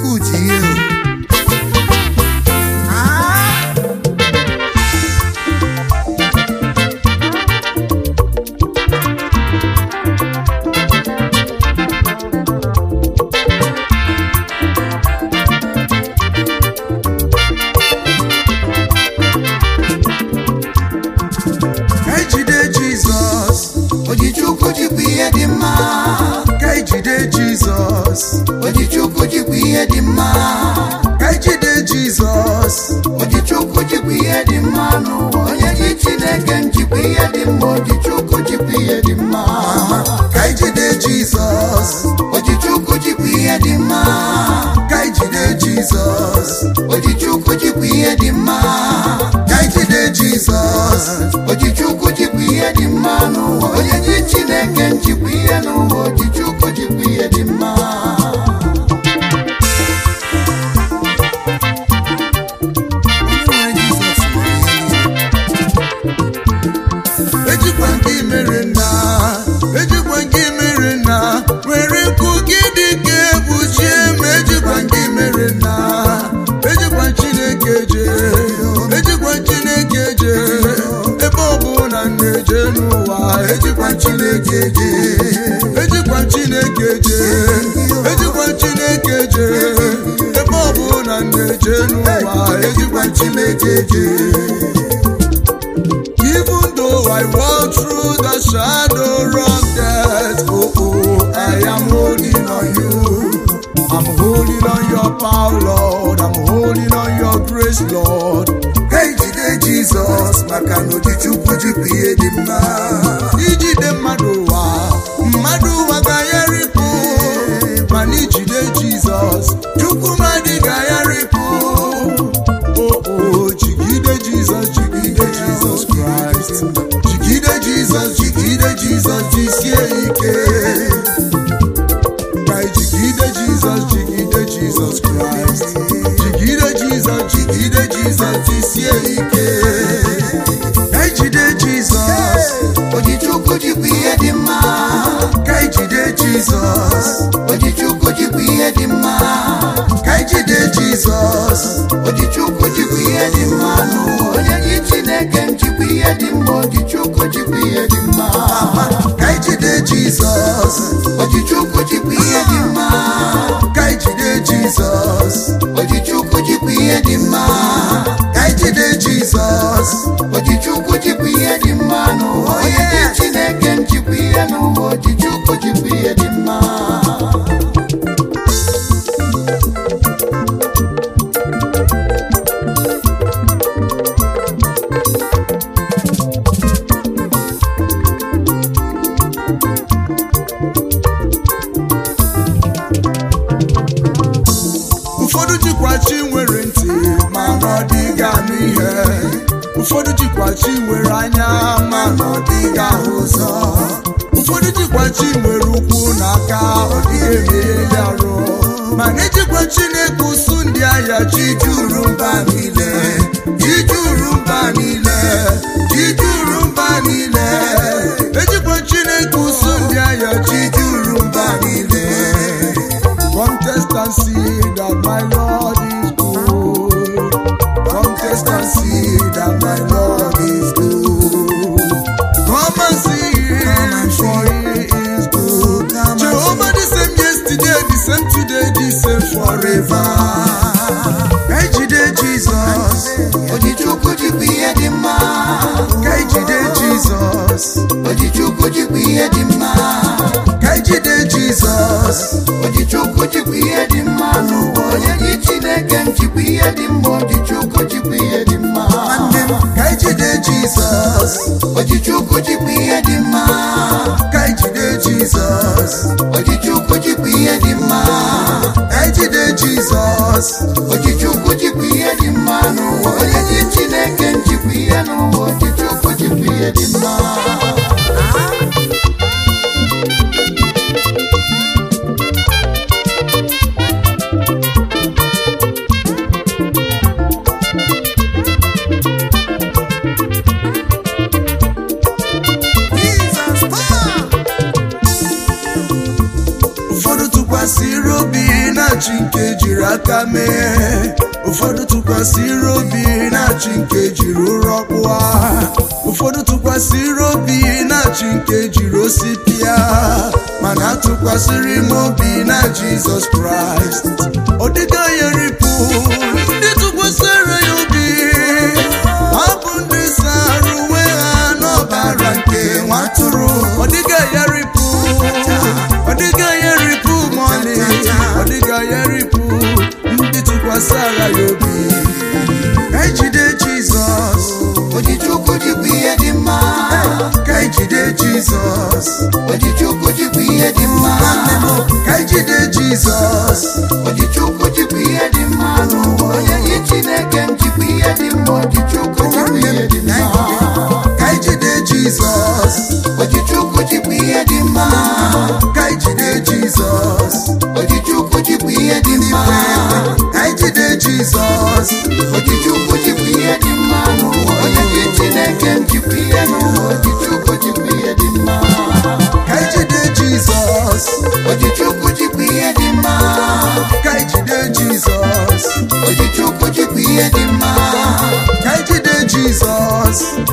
chukwu dị ihe Ah! ka ejide jizọs Ojichukwu jikwa ihe dị mma ka ejide jizọs Ojichukwu jikwa ihe dị mma ka ejide jizọs Ojichukwu jikwa ihe dị mma n'ụwa onye ji Chineke m jikwa ihe dị mma Ojichukwu jikwa ihe dị mma ka ejide jizọs Ojichukwu jikwa ihe dị mma ka ejide jizọs Ojichukwu jikwa ihe dị mma ka ejide jizọs Ojichukwu jikwa ihe dị mma n'ụwa onye ji Chineke m jikwa ihe n'ụwa Ojichukwu jikwa ihe dị mma Onye nwere Jizọs nwere ihe niile. ejikwa nke mere nna ejikwa nke mere nna were nkụ gị dị ka egbuchie ma ejikwa nke mere nna ejikwa chineke je ejikwa chineke je ebe ọ bụ na na-eje n'ụwa ejikwa chineke je ejikwa chineke je ejikwa chineke je ebe ọ bụ na na-eje n'ụwa ejikwa chineke je Even though I walk through the shadow of death, oh, oh, I am holding on you. I'm holding on your power, Lord. I'm holding on your grace, Lord. Ka ijide Jizọs maka na Ojichukwu jikwa ihe dị mma. Ijide mmadụ ụwa, mmadụ ụwa ga-ayarịpụ. Mana ijide Jizọs, Chukwu mmadụ ga-ayarịpụ. Oh, oh, jigide Jizọs, jigide Jizọs Kraịst. Jigide Jizọs, jigide Jizọs, jisie ike. Ka anyị jigide Jizọs, jigide Jizọs Kraịst. Jigide Jizọs, jigide Jizọs, jisie ike. Ka anyị jide Jizọs, Ojichukwu jikwa ihe dị mma ka anyị jide Jizọs, Ojichukwu jikwa ihe dị mma ka anyị jide Jizọs. Ojichukwu jikwa ihe dị mma n'ụwa onye ji Chineke m jikwa ihe dị mma Ojichukwu jikwa ihe dị mma Ka anyị jide Jizọs, Ojichukwu jikwa ihe dị mma ka anyị jide Jizọs. Ojichukwu jikwa ihe dị mma Ka anyị jide Jizọs, Ojichukwu jikwa ihe dị mma n'ụwa onye ji Chineke m jikwa ihe n'ụwa Ojichukwu jikwa ihe dị mma ụfọdụ jikwa chi nwere ntị mana ọ dịghị anụ ihe ụfọdụ jikwa chi nwere anya mana ọ dịghị ahụ ụzọ ụfọdụ jikwa chi nwere ụkwụ na aka ọ dịghị emegheli arụ mana ejikwa chineke ụsụ ndị ahịa chi juru mba niile chi juru mba niile chi juru mba niile ejikwa chineke ụsụ ndị ahịa chi juru mba niile Come test and see that my Lord is good. Come test and see that my Lord is good. Come and see him, for he is good. Jehovah the same yesterday, the same today, the same forever. Ejide Jesus, Ojichukwu jikwa ihe dị mma Ejide Jesus, Ojichukwu jikwa ihe dị mma Ejide Jesus. Ojichukwu jikwa ihe dị mma n'ụwa onye ji Chineke m jikwa ihe dị mma Ojichukwu jikwa ihe dị mma Nwanne m, ka anyị jide Jizọs, Ojichukwu jikwa ihe dị mma ka anyị jide Jizọs, Ojichukwu jikwa ihe dị mma ka anyị jide Jizọs, Ojichukwu jikwa ihe dị mma n'ụwa onye ji Chineke m jikwa ihe n'ụwa Ojichukwu jikwa ihe dị mma ụfọdụ tụkwasịrị obi na-achị nke jiri aka mee ụfọdụ tụkwasịrị obi na-achị nke jiri ụrọ kpụa ụfọdụ tụkwasịrị obi na-achị nke jiri osi pịa mana atụkwasịrị m obi na jizọs kraịst ọ dịga ya ripụ ndị tụkwasịrị ya obi ọ bụ ndị sara uwe ha n'ọbara nke nwatụrụ ọ dịga ya ripụ ọ dịga ya ripụ mọlị ọ dịga ya ripụ ndị tụkwasịra ya obi ka ejide jizọs Ojichukwu jikwa ihe dị mma ka ejide jizọs Ojichukwu jikwa ihe dị mma nwanne m ka ejide jizọs Ojichukwu jikwa ihe dị mma n'ụwa onye gị Chineke m jikwa ihe dị mma Ojichukwu jikwa ihe dị mma ka ejide jizọs Ojichukwu jikwa ihe dị mma ka ejide jizọs Ojichukwu jikwa ihe dị mma ka ejide jizọs Ojichukwu jikwa ihe dị mma n'ụwa onye gị Chineke m jikwa ihe n'ụwa Ojichukwu jikwa ihe dị mma ka ejide jizọs Ojichukwu jikwa ihe dị mma ka ejide jizọs Ojichukwu jikwa ihe dị mma ka ejide jizọs